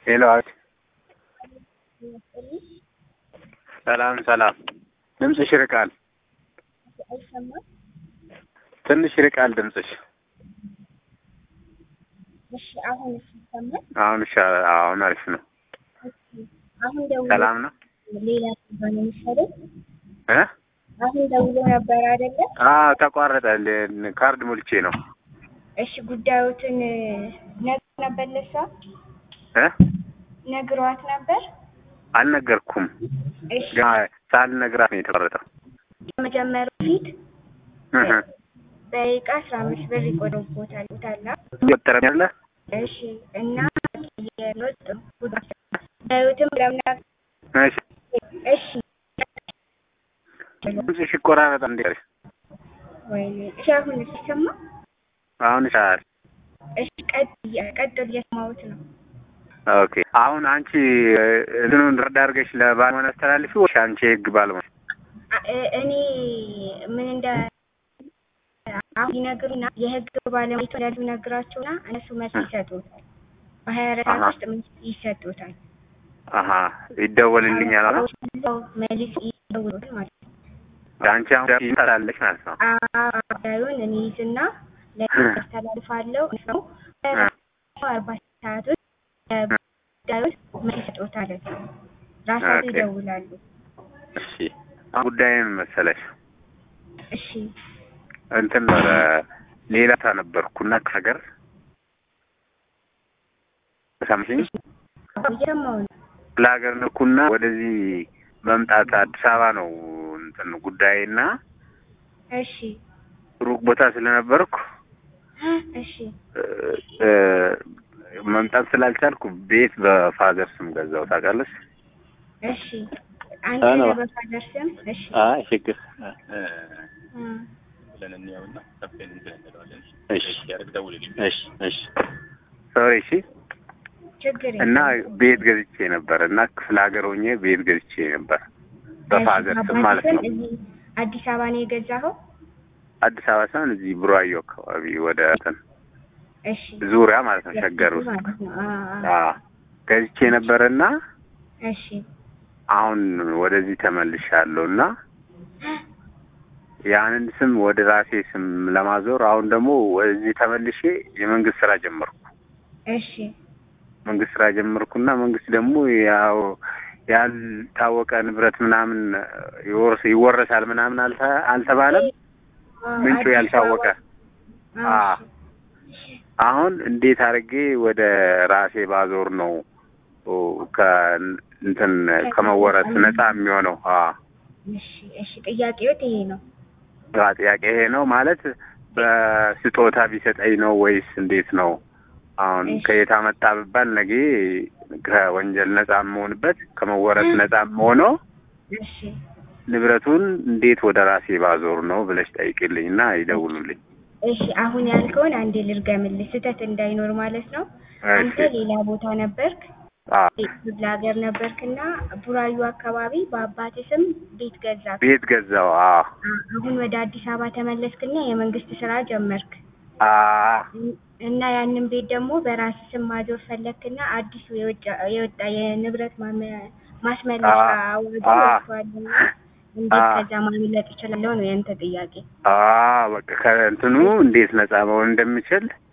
ሄሎ ሰላም ሰላም። ድምፅሽ ይርቃል፣ አይሰማም? ትንሽ ይርቃል ድምፅሽ። እሺ አሁን ይሰማል? አሁን ይሻላል። አሁን አሪፍ ነው። አሁን ደውሎ ሰላም ነው ሌላ ሰው ነው የሚሰደው። እ አሁን ደውሎ ነበር አይደለ? አዎ ተቋረጠ። ል- ካርድ ሞልቼ ነው እሺ ጉዳዮትን ነግሮ ነበር ለሷ እ ነግሯት ነበር። አልነገርኩም። እሺ ገና ሳልነግራት ነው የተቋረጠው። ከመጀመሩ ፊት እህ በደቂቃ አስራ አምስት ብር ይቆጥሩቦታል ታላ እየቆጠረኝ ያለ እሺ እና የኖጥ ጉዳዮትም ለምና እሺ እሺ ድምፅሽ ይቆራረጣል እንዴ? ወይኔ እሺ አሁን ሲሰማ አሁን ይሻላል። እሺ ቀጥ ቀጥል እየሰማሁት ነው። ኦኬ አሁን አንቺ እ፣ እንትኑን ረዳ አድርገሽ ለባለሙያ አስተላልፊ ወይስ አንቺ የህግ ባለሙያ? አ- እ- እኔ ምን እንደ አሁን ይነግሩና የህግ ባለሙያ እንዳሉ ይነግራቸውና እነሱ መልስ ይሰጡታል። በሀያ አራት ሰዓት አሃ። ውስጥ መልስ ይሰጡታል። አሀ ይደወልልኛል አላ አዎ፣ መልስ ይደውሉታል ማለት ነው። አንቺ አሁን ይመጣለች ማለት ነው። ጉዳዩን እኔ ይዝና ለህግ አስተላልፋለሁ። እነሱ አርባ ሰዓት ውስጥ ጉዳዩን መልስ ይሰጡታል። ራሳቸው ኦኬ። ይደውላሉ። እሺ አሁን ጉዳይ ምን መሰለሽ እሺ እንትን ነበረ ሌላ ታ ነበርኩና ከሀገር ሰምሽኝ እየሰማሁ ነው። ለሀገር ነኩና ወደዚህ መምጣት አዲስ አበባ ነው እንትን ጉዳይና እሺ ሩቅ ቦታ ስለነበርኩ እሺ እ፣ እ፣ መምጣት ስላልቻልኩ ቤት በፋዘር ስም ገዛው ታውቃለሽ። እሺ አንተ አዎ። ነህ በፋዘር ስም እሺ አይ ችግር እም፣ ብለን እንየውና ሰፍተን እንትን እንለዋለን። እሺ ያደርግ ደውልልኝ። እሺ እሺ ሶሪ እሺ ችግር እና የለም። ቤት ገዝቼ ነበር እና ክፍለ ሀገር ሆኜ ቤት ገዝቼ ነበር በፋዘር እሺ፣ ስም ማለት ነው። አባትህን እዚህ አዲስ አበባ ነው የገዛኸው? አዲስ አበባ ሳይሆን እዚህ ቡራዮ አካባቢ ወደ እንትን እሺ ዙሪያ ማለት ነው ሸገር ውስጥ ማለት ነው። አዎ፣ አዎ። አዎ ገዝቼ ነበርና እሺ አሁን ወደዚህ ተመልሻለሁ እና ያንን ስም ወደ ራሴ ስም ለማዞር አሁን ደግሞ ወደዚህ ተመልሼ የመንግስት ስራ ጀመርኩ። እሺ መንግስት ስራ ጀመርኩና መንግስት ደግሞ ያው ያልታወቀ ንብረት ምናምን ይወርስ ይወረሳል ምናምን አልተ- አልተባለም። አዎ፣ ምንጩ አዲስ ያልታወቀ አበባ። አ አሁን እንዴት አድርጌ ወደ ራሴ ባዞር ነው ኦ፣ ከእንትን ከመወረስ ነፃ የሚሆነው? አ እሺ እሺ፣ ጥያቄዎት ይሄ ነው። ያ ጥያቄ ይሄ ነው ማለት በስጦታ ቢሰጠኝ ነው ወይስ እንዴት ነው? አሁን እሺ። ከየት አመጣ ብባል ነገ ከወንጀል ነፃ የምሆንበት ከመወረስ ነፃ የምሆነው እሺ ንብረቱን እንዴት ወደ ራሴ ባዞር ነው ብለሽ ጠይቅልኝ እና ይደውሉልኝ። እሺ፣ አሁን ያልከውን አንዴ ልርገምልህ፣ ስህተት እንዳይኖር ማለት ነው። አንተ እሺ ሌላ ቦታ ነበርክ አ ክፍለ ሀገር ነበርክና ቡራዩ አካባቢ በአባቴ ስም ቤት ገዛ። ቤት ገዛው። አ አሁን ወደ አዲስ አበባ ተመለስክና የመንግስት ስራ ጀመርክ አ እና ያንን ቤት ደግሞ በራስ ስም ማዞር ፈለክና አዲሱ የወጣ የወጣ የንብረት ማመ- ማስመለሻ አዋጅ አ- ወጥቷልና እንዴት አ- ከዛ ማምለጥ እችላለሁ ነው ያንተ ጥያቄ። አ በቃ ከእንትኑ እንዴት ነፃ መሆን እንደምችል